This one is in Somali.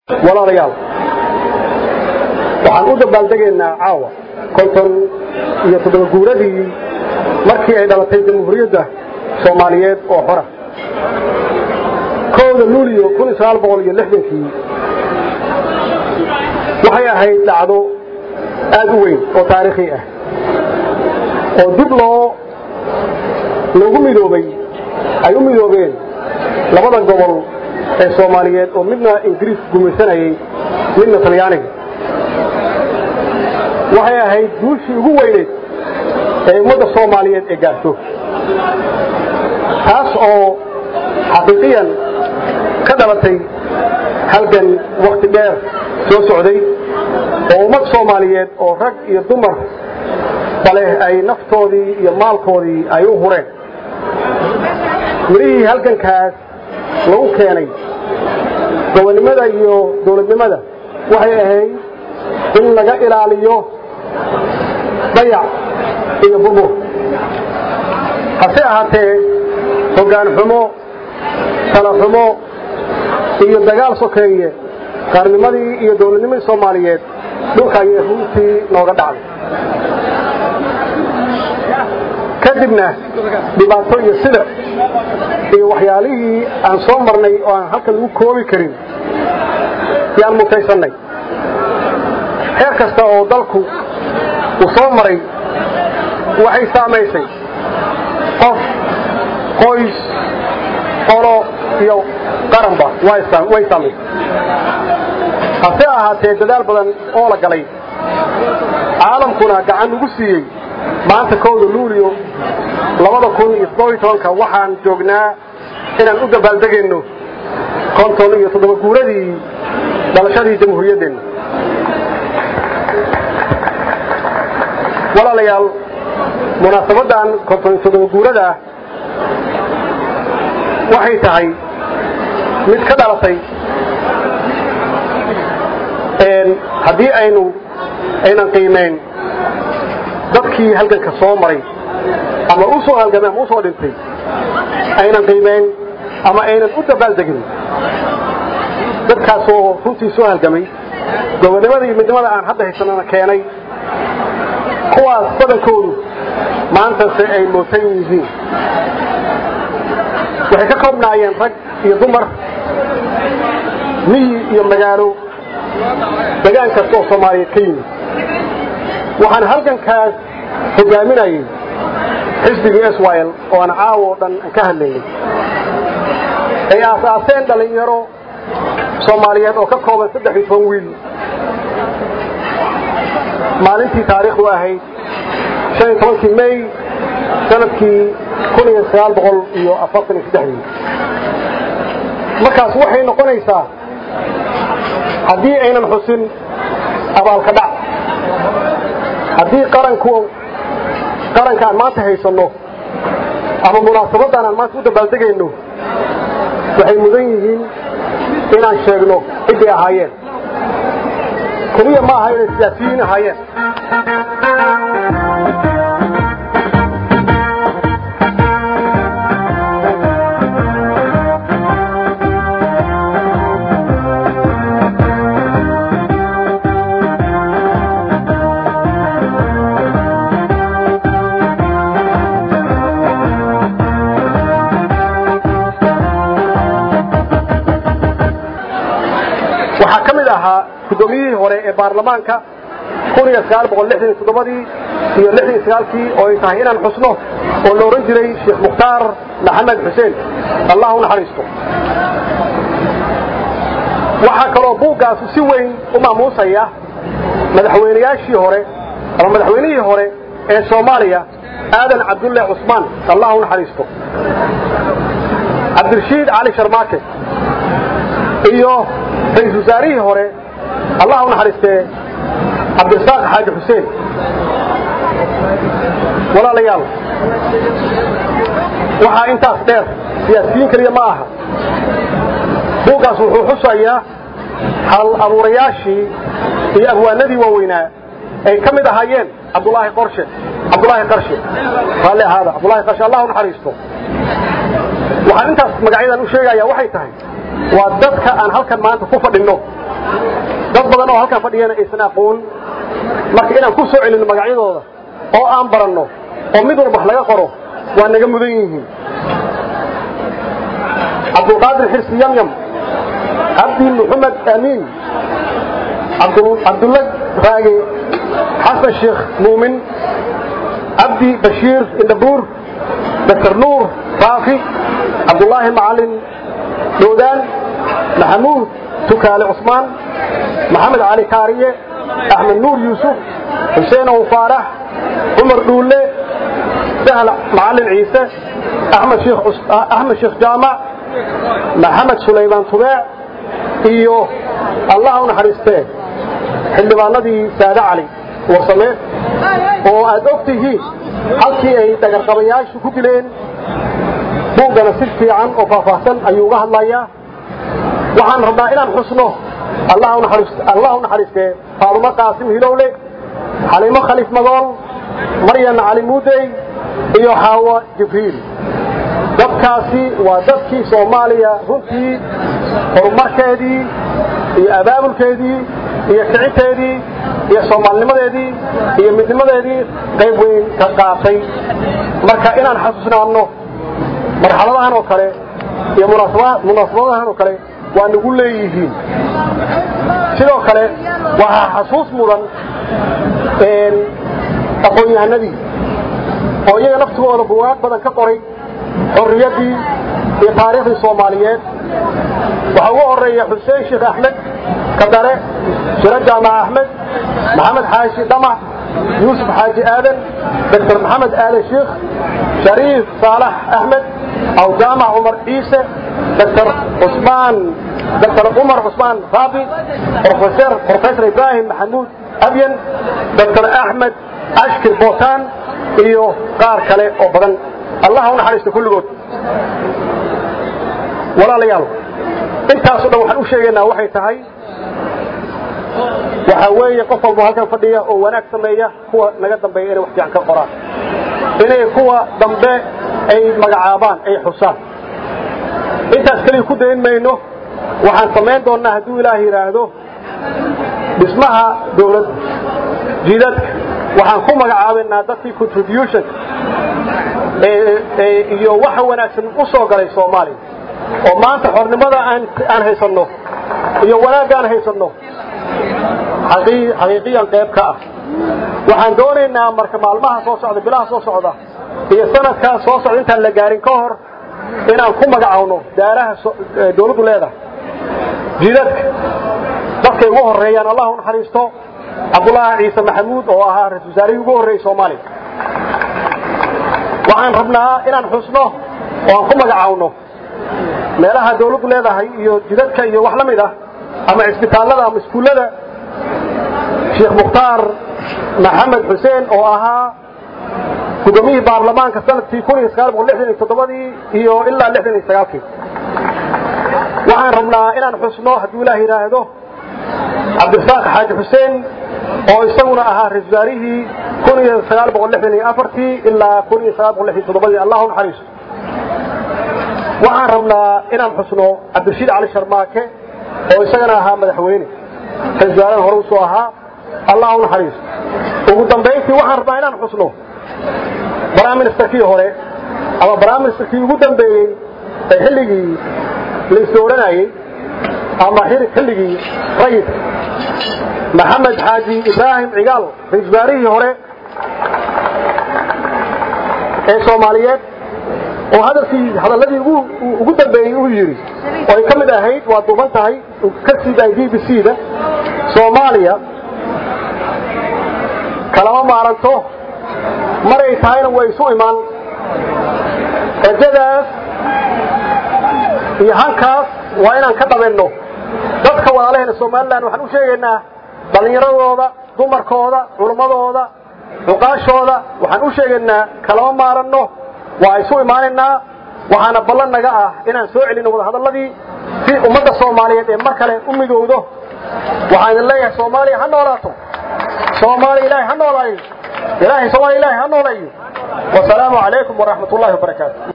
walaalayaal waxaan u dabaaldegaynaa caawa konton iyo toddoba guuradii markii ay dhalatay jamhuuriyadda soomaaliyeed oo xora kowda luuliyo kun iyo sagaal boqol iyo lixdankii waxay ahayd dhacdo aad u weyn oo taariikhi ah oo dib loo loogu midoobay ay u midoobeen labada gobol ee soomaaliyeed oo midna ingiriis gumaysanayay midna talyaaniga waxay ahayd guushii ugu weyneyd ee ummadda soomaaliyeed ee gaarto taas oo xaqiiqiyan ka dhalatay halgan wakhti dheer soo socday oo ummad soomaaliyeed oo rag iyo dumar bale ay naftoodii iyo maalkoodii ay u hureen mirihii halgankaas lagu keenay gobonnimada iyo dawladnimada waxay ahayd in laga ilaaliyo dayac iyo burbur hase ahaatee hoggaan xumo tala xumo iyo dagaal sokeeye qaarnimadii iyo dawladnimadii soomaaliyeed dhulka ayay runtii nooga dhacday kadibna dhibaato iyo silic iyo waxyaalihii aan soo marnay oo aan halkan lagu koobi karin yaan mutaysannay heer kasta oo dalku uu soo maray waxay saamaysay qof qoys qolo iyo qaranba way saamaysay hase ahaatee dadaal badan oo la galay caalamkuna gacan ugu siiyey maanta kowda luuliyo labada kun iyo toddoba iyo tobanka waxaan joognaa inaan u dabaaldegayno konton iyo toddoba guuradii dhalashadii jamhuuriyaddeenna walaalayaal munaasabaddan konton iyo toddoba guurada ah waxay tahay mid ka dhalatay haddii aynu aynan qiimayn dadkii halganka soo maray ama u soo halgamay ama u soo dhintay aynan qiimayn ama aynan u dabaaldegin dadkaasoo runtii soo halgamay gobonnimada iyo midnimada aan hadda haysanana keenay kuwaas badankoodu maantase ay mootan yihiin waxay ka koobnaayeen rag iyo dumar miyi iyo magaalo degaan kasta oo soomaaliyeed ka yimid waxaan halgankaas hogaaminayay xisbigii swyl oo aan caawo o dhan ka hadlaynay ay aasaaseen dhallinyaro soomaaliyeed oo ka kooban saddex iyo toban wiil maalintii taariikhdu ahayd shan iyo tobankii may sanadkii kun iyo sagaal boqol iyo afartan iyo saddexdii markaas waxay noqonaysaa haddii aynan xusin abaalka dhac haddii qaranku qaranka aan maanta haysanno ama munaasabaddan aan maanta u dabaaldegayno waxay mudan yihiin inaan sheegno ciday ahaayeen keliya ma aha inay siyaasiyiin ahaayeen waxaa ka mid ahaa guddoomiyihii hore ee baarlamaanka kun iyo sagaal boqol lixdan iyo toddobadii iyo lixdan iyo sagaalkii oo ay tahay inaan xusno oo la odhan jiray sheekh mukhtaar maxamed xuseen allah u naxariisto waxaa kaloo buuggaasu si weyn u maamuusaya madaxweynayaashii hore ama madaxweynihii hore ee soomaaliya aadan cabdulle cusmaan allah u naxariisto cabdirashiid cali sharmaake iyo ra-isul wasaarihii hore allah u naxariistee cabdirasaaq xaaji xuseen walaalayaal waxaa intaas dheer siyaasiyiin keliya ma aha buuggaas wuxuu xusayaa hal abuurayaashii iyo abwaanadii waaweynaa ay ka mid ahaayeen cabdulaahi qorshe cabdulaahi qarshe raalli ahaada cabdulaahi qarshe allah u naxariisto waxaan intaas magacyadan u sheegayaa waxay tahay waa dadka aan halkan maanta ku fadhinno dad badan oo halkan fadhiyana aysan aqoon marka inaan ku soo celinno magacyadooda oo aan baranno oo mid walba wax laga qoro waa naga mudan yihiin cabdulqaadir xirsi yamyam cabdi maxamed amiin cabdulla raage xasan sheekh muumin cabdi bashiir indhabuur dr nuur raafi cabdulaahi macalin doodaan maxamuud tukaale cusmaan maxamed cali kaariye axmed nuur yuusuf xuseen ow faarax cumar dhuulle sahl macalin ciise axmed sheekh jaamac maxamed sulaymaan tubeec iyo allah u naxariistee xildhibaanadii saade cali warsame oo aad og tihiin halkii ay dhagarqabayaashu ku dileen buuggana si fiican oo faahfaahsan ayuu uga hadlayaa waxaan rabnaa inaan xusno allah u naxariistee faadumo qaasim hilowle xaliimo khaliif madool maryan cali muudey iyo xaawo jibriil dadkaasi waa dadkii soomaaliya runtii horumarkeedii iyo abaabulkeedii iyo kiciteedii iyo soomaalinimadeedii iyo midnimadeedii qayb weyn ka qaatay marka inaan xasuusnaanno marxaladahan oo kale iyo munaasabadahan oo kale waa nagu leeyihiin sidoo kale waxaa xasuus mudan aqoon-yahanadii oo iyaga naftigooda bugaag badan ka qoray xorriyaddii iyo taariikhdii soomaaliyeed waxaa ugu horeeya xuseen sheekh axmed kadare shiro jaamac axmed maxamed xaashi dhamac yuusuf xaaji aadan doctor maxamed aadan sheikh shariif saalax axmed aw jaamac cumar ciise doctor cusmaan doctor cumar cusmaan raabi professor professor ibraahim maxamuud abyan doctor axmed ashkir bootaan iyo qaar kale oo badan allah u naxariista kulligood walaalayaal intaaso dhan waxaan u sheegaynaa waxay tahay waxaa weeye qof walbo halkan fadhiya oo wanaag sameeya kuwa naga dambeeya inay wax fiican ka qoraan inay kuwa dambe ay magacaabaan ay xusaan intaas keliya ku dayn mayno waxaan samayn doonnaa hadduu ilaah yidhaahdo dhismaha dawladda jiidadka waxaan ku magacaabaynaa dadkii contribution iyo waxa wanaagsan u soo galay soomaaliya oo maanta xornimada aan haysanno iyo wanaagga aan haysanno xaqiiqiyan qayb ka ah waxaan doonaynaa marka maalmaha soo socda bilaha soo socda iyo sanadkaa soo socda intaan la gaarin ka hor inaan ku magacawno daaraha dawladdu leedahay jidadka dadkay ugu horeeyaan allah u naxariisto cabdulaahi ciise maxamuud oo ahaa ra-isul wasaarihii ugu horreeyey soomaaliya waxaan rabnaa inaan xusno oo aan ku magacawno meelaha dawladdu leedahay iyo jidadka iyo wax la mid ah ama cisbitaallada ama iskuullada sheekh mukhtaar maxamed xuseen oo ahaa gudoomiyihii baarlamaanka sanadkii ii iyo ilaa kii waxaan rabnaa inaan xusno hadduu ilaah yidhaahdo cabdirasaaq xaaji xuseen oo isaguna ahaa ra-isul wasaarihii ilaa allah naxariiso waxaan rabnaa inaan xusno cabdirashiid cali sharmaake oo isagana ahaa madaxweyne ra-isul wasaarahan hore usoo ahaa allah u naxariiso ugu dambayntii waxaan rabnaa inaan xusno braiministerkii hore ama braiministerkii ugu dambeeyey ee xilligii laisla odhanayey ama xilligii rayidka maxamed xaaji ibraahim cigaal ra-isul wasaarihii hore ee soomaaliyeed oo hadalkii hadalladii ugu dambeeyey uu yidhi oo ay ka mid ahayd waa duuban tahay ka siidaay b b c da soomaaliya kalama maaranto maray tahayna way isu imaan rajadaas iyo hankaas waa inaan ka dhabenno dadka walaalaheena somalilan waxaan u sheegaynaa dhallinyaradooda dumarkooda culummadooda cuqaashooda waxaan u sheegaynaa kalama maaranno waa isu imaanaynaa waxaana ballan naga ah inaan soo celinno wadahadalladii si ummadda soomaaliyeed ee mar kale u midowdo waxaan idin leeyahay soomaaliya ha noolaato soomaaliya ilaahay ha noolaayo ilaahay soomaaliya ilaahay ha nooleeyo wasalaamu calaykum waraxmat ullahi wabarakaatu